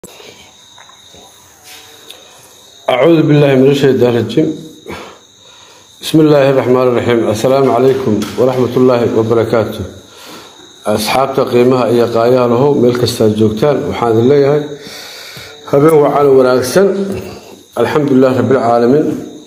أعوذ بالله من الشيطان الرجيم بسم الله الرحمن الرحيم السلام عليكم ورحمة الله وبركاته أصحابتا قيمها إيا قايا له ميل كستا جوجتان وحان الله هبين وعان وناكسن الحمد لله رب العالمين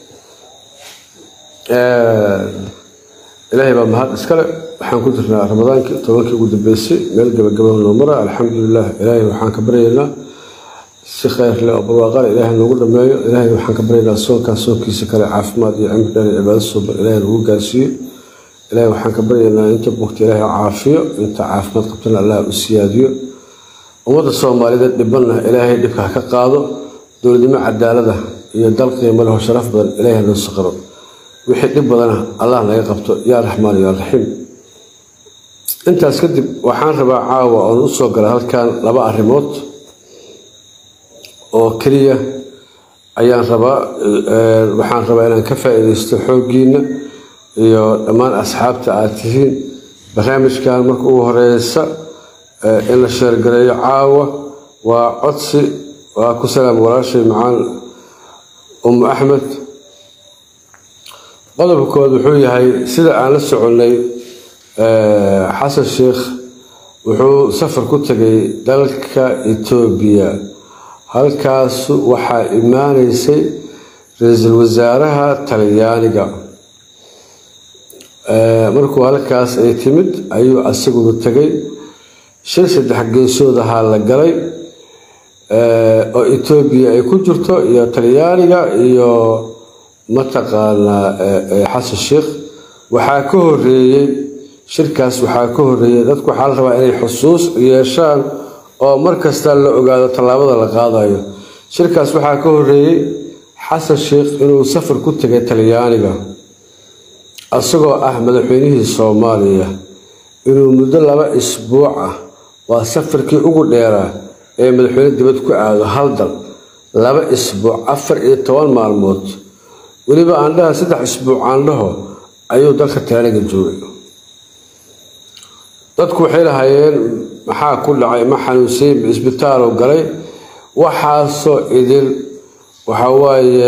آه إلهي بقى مهد اسكال وحان كنتنا رمضان طولك قد بيسي ميل قبل قبل النمرة الحمد لله إلهي وحان كبرينا si khayr leh oo barwaaqana ilaahay noogu dhameeyo ilaahay waxaan ka baryaynaa soonkaa soonkiisa kale caafimaad iyo cimri dheer cibaado suuban ilaahay nagu gaarsiiyo ilaahay waxaan ka baryaynaa inta bogta ilaahay caafiyo inta caafimaad qabtana allah u siyaadiyo ummadda soomaalida dhibanna ilaahay dhibka ha ka qaado dowladnimo cadaalada iyo dal qiimo leh oo sharaf badan ilaahay noo saqiro wixii dhib badana allah naga qabto yaa raxmaan yaa raxiim intaas kadib waxaan rabaa caawa oon u soo gala halkan laba arrimood oo keliya ayaan rabaa waxaan rabaa inaan ka faa-iideysto xooggiina iyo dhammaan asxaabta aad tihiin barnaamijkan marka ugu horeysa in la sheergareeyo caawa waa codsi waa ku salaam walaashay macaan umu axmed qodobkood wuxuu yahay sida aan la soconnay xasan sheikh wuxuu safar ku tegay dalka etoobiya halkaas waxaa imaaneysay ra-iisul wasaaraha talyaaniga markuu halkaas ay timid ayuu asaguna tegay shir saddex geesood ahaa la galay oo etoobiya ay ku jirto iyo talyaaniga iyo mataqaanaa xasan sheikh waxaa ka horeeyey shirkaas waxaa ka horeeyey dadku waxaa la rabaa inay xusuus yeeshaan oo mar kasta la ogaado tallaabada la qaadayo shirkaas waxaa ka horeeyey xasan sheikh inuu safar ku tegay talyaaniga isagoo ah madaxweynihii soomaaliya inuu muddo laba isbuuc ah waa safarkii ugu dheeraa ee madaxweyne dibad ku aado hal dal laba isbuuc afar iyo toban maalmood weliba aandhaha saddex isbuuc aandhaho ayuu dalka talyaaniga joogay dadku waxay lahaayeen maxaa ku dhacay ma xanuunsay ma isbitaaloo galay waxaasoo idil waxa waaye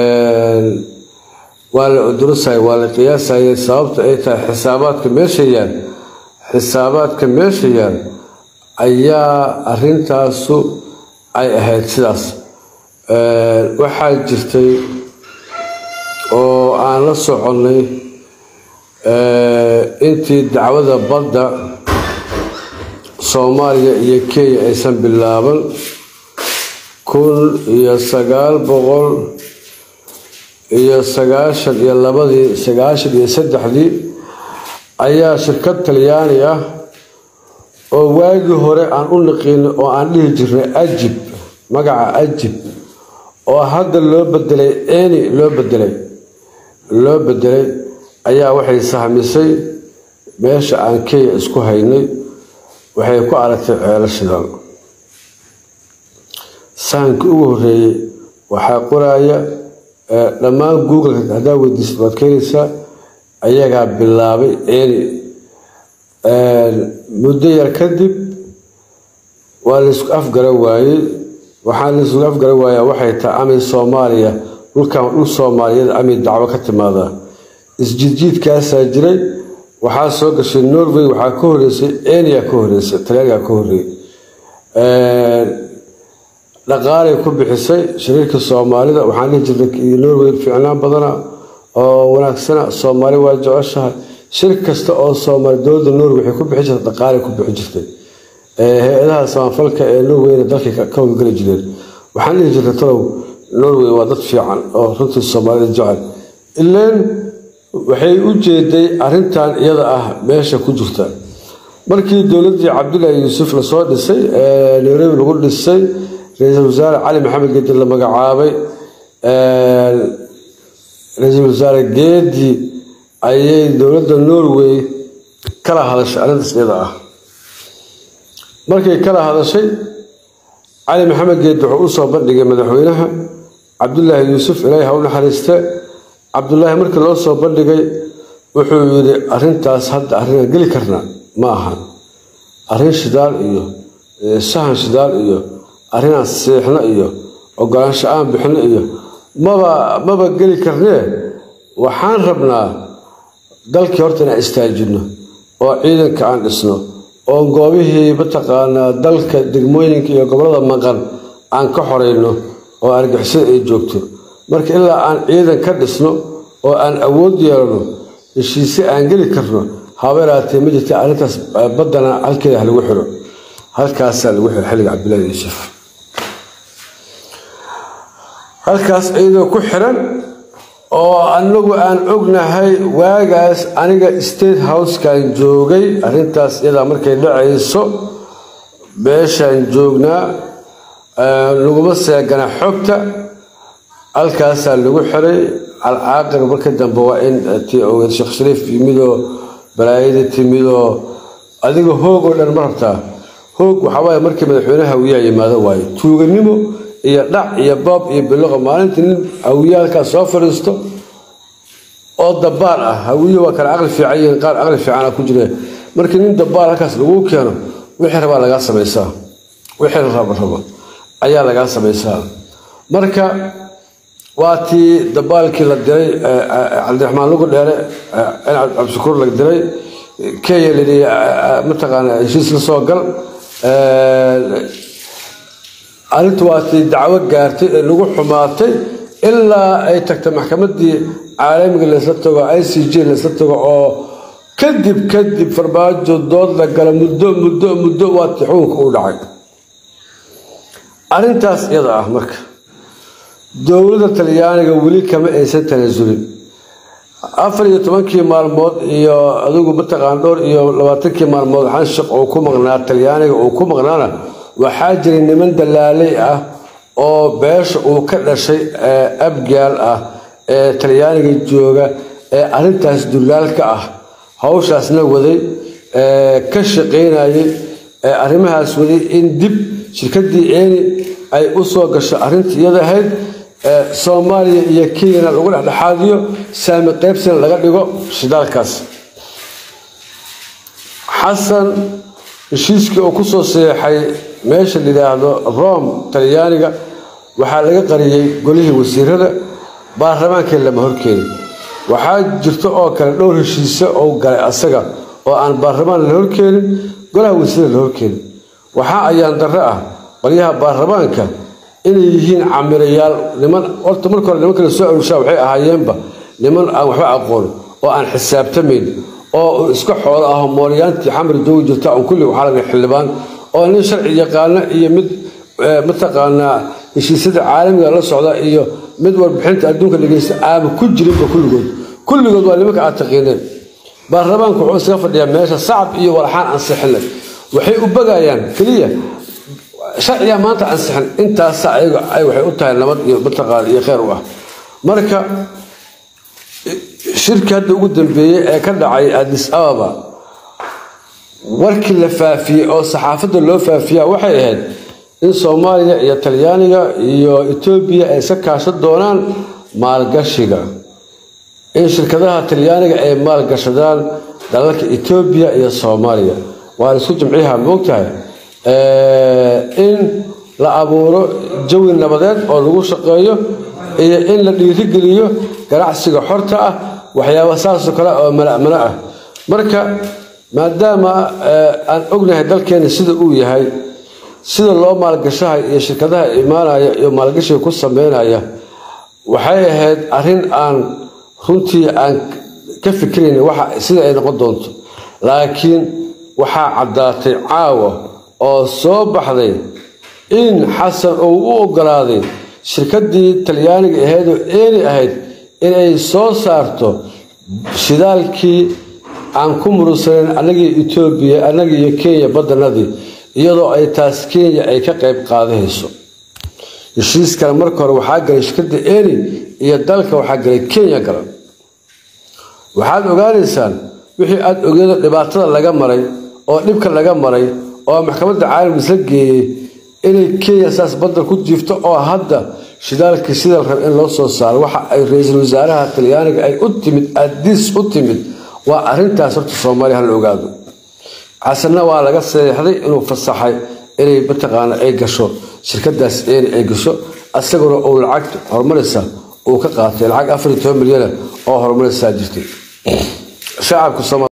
waa la udurusaya waa la qiyaasaya sababta ay tahay xisaabaadka meesha yaal xisaabaadka meesha yaal ayaa arintaasu ay ahayd sidaas waxaa jirtay oo aan la soconnay intii dacwada badda soomaaliya iyo kenya aysan bilaaban kun iyo sagaal boqol iyo sagaashan iyo labadii sagaashan iyo saddexdii ayaa shirkad talyaani ah oo waagii hore aan u niqiino oo aan dhihi jirnay ajib magaca ajib oo hadda loo bedelay eni loo bedelay loo bedelay ayaa waxay sahmisay meesha aan kenya isku haynay waxay ku aragtay ceelo shidaal sahankii ugu horeeyey waxaa qoraya dhammaan google haddaa weydiisad waad keenaysaa ayagaa bilaabay eni muddo yar kadib waa laysku afgara waayey waxaa laysku afgara waayaa waxay tahay amay soomaaliya dhulkan dhul soomaaliyeed amay dacwo ka timaadaa isjiidjiidkaasaa jiray waxaa soo gashay norway waxaa ka horeysay enia ka horeysay talyaaniga ka horeeyey dhaqaalay ku bixisay shariirka soomaalida waxaan dhihi jirnay norway fiicnaan badana oo wanaagsana soomaali waa jeceshahay shir kasta oo soomaali dowladda norway waxay ku bixin jirtay dhaqaalay ku bixin jirtay hay-adaha samafalka ee norwayna dalkay ka howlgeli jireen waxaan dhihi jirnay talow norway waa dad fiican oo runtii soomaalida jecel ileen waxay u jeeday arintan iyada ah meesha ku jirta markii dowladii cabdulaahi yuusuf lasoo dhisay ee nairobi lagu dhisay ra-iisul wasaare cali maxamed geedi la magacaabay ra-iisul wasaare geedi ayay dowladda norway kala hadashay arrintaas iyada ah markay kala hadashay cali maxamed geedi wuxuu usoo bandhigay madaxweynaha cabdulaahi yuusuf ilaahi ha u naxariiste cabdulaahi markii loo soo bandhigay wuxuu yidhi arintaas hadda arrinaan geli karnaa ma ahan arrin shidaal iyo sahan shidaal iyo arrinaan seexno iyo ogolaansho aan bixino iyo maba maba geli karnee waxaan rabnaa dalkii horta inaan istaajino oo ciidanka aan dhisno oo goobihii mataqaanaa dalka degmooyinka iyo gobollada maqan aan ka xoreyno oo argixisada ay joogto marka ilaa aan ciidan ka dhisno oo aan awood yeelano heshiise aan geli karno habeeraatee ma jirta arrintaas baddana halkeeda ha lagu xiro halkaasaa lagu xiro xilliga cabdillahi yuusuf halkaas iyadoo ku xiran oo anagu aan ognahay waagaas aniga state housekan joogay arrintaas iyadaa markay dhacayso meeshaan joognaa laguma seegana xogta halkaasaa lagu xiray alcaaqir marka dambe waa in tii ogeed sheekh shariif yimidoo balaayadii timidoo adiga hoog oo dhan ma rabtaa hoog waxawaaye markii madaxweyne hawiyaa yimaado waaye tuuganimo iyo dhac iyo boob iyo biloqa maalintii nin hawiye halkaas soo fadhiisto oo dabaal ah hawiye waa kale aqli fiican yihiin qaar aqli fiicana ku jire markii nin dabaal halkaas lagu keeno wixii rabaa lagaa samaysaa wixii rabo rabo ayaa lagaa samaysaa marka waa tii dabaalkii la diray cabdiraxmaan lugu dheere in cabdishakuur la diray kenya layidhi mataqaana heshiis la soo gal arrintu waa tii dacwo gaartay ee lagu xumaatay ilaa ay tagtay maxkamaddii caalamiga laysla tago i c j laysla tago oo kadib kadib farmaajo dood la gala muddo muddo muddo waa tii xukunka u dhacay arrintaas iyada ah marka dowladda talyaaniga weli kama aysan tanaasulin afar iyo tobankii maalmood iyo adigu mataqaan dhowr iyo labaatankii maalmood xanshaq uu ku maqnaa talyaaniga uu ku maqnaana waxaa jiray niman dalaaley ah oo beesha uu ka dhashay abgaal ah ee talyaaniga jooga ee arrintaas dulaalka ah hawshaasna waday ka shaqaynayay arrimahaas waday in dib shirkadii eeni ay u soo gasho arrintii iyada ahayd soomaaliya iyo kenyana lagu dhexdhexaadiyo saami qaybsina laga dhigo shidaalkaas xasan heshiiskii uu ku soo seexay meesha la yidhaahdo rome talyaaniga waxaa laga qariyey golihii wasiirada baarlamaankii lama horkeenin waxaa jirta oo kale dhowr heshiise ou galay asaga oo aan baarlamaan la horkeenin golaha wasiirada la horkeenin waxaa ayaan darre ah qolyaha baarlamaanka inay yihiin camirayaal niman horta marka hore niman kale soo arurshaa waxay ahaayeenba niman aan waxba aqoon oo aan xisaabtamayn oo iska xoolo ah mooryaantii xamri joogi jirta on kulli waxaa laga xildhibaan oo nin sharci yaqaana iyo mid mataqaanaa heshiisyada caalamiga la socda iyo mid warbixinta adduunka dhegeysta aama ku jirinba kulligood kulligood waa nimanka aad taqiineen baarlamaanku wuxuu iskaga fadhiyaa meesha sacab iyo walxaan ansixinay waxay u bagayaan keliya sharciga maanta ansixin intaasa ayaga ay waxay u tahay nabad iyo mataqaan iyo kheyr u ah marka shirki hadda ugu dambeeyey ee ka dhacay adis ababa warkii la faafiyey oo saxaafadda loo faafiyaa waxay ahayd in soomaaliya iyo talyaaniga iyo etoobiya ay iska kaashan doonaan maalgashiga in shirkadaha talyaaniga ay maalgashadaan dalalka etoobiya iyo soomaaliya waa isku jimciyaha moogtahay in la abuuro jawi nabadeed oo lagu shaqeeyo iyo in la dhiirigeliyo ganacsiga xorta ah waxyaaba saasoo kale oo mala'mano ah marka maadaama aan ognahay dalkeena sida uu yahay sida loo maalgashahay iyo shirkadaha imaanaya iyo maalgashiga ku sameynaya waxay ahayd arrin aan runtii aan ka fikirayn waxa sida ay noqon doonto laakiin waxaa caddaatay caawa oo soo baxday in xasan uu u ogolaaday shirkadii talyaaniga ahaydoo eeni ahayd inay soo saarto shidaalkii aan ku murugsanayn annagii etoobiya annagii iyo kenya badanadii iyadoo ay taas kenya ay ka qayb qaadahayso heshiiskana marka hore waxaa galay shirkadda eni iyo dalka waxaa galay kenya gala waxaad ogaanaysaan wixii aada ogeedo dhibaatada laga maray oo dhibka laga maray oo maxkamadda caalamka isla geeyey inay kenya saas badal ku jiifto oo hadda shidaalkii sida la rab in loo soo saaro waxa ay ra-iisul wasaaraha talyaaniga ay u timid adis u timid waa arintaas horta soomaaliya hala ogaado xasanna waa laga seexday inuu fasaxay inay mataqaana ay gasho shirkadaas een ay gasho asaguna uu lacag horumaraysa uu ka qaatay lacag afar iyo toban milyana oo horumaraysaa jirtay shacabka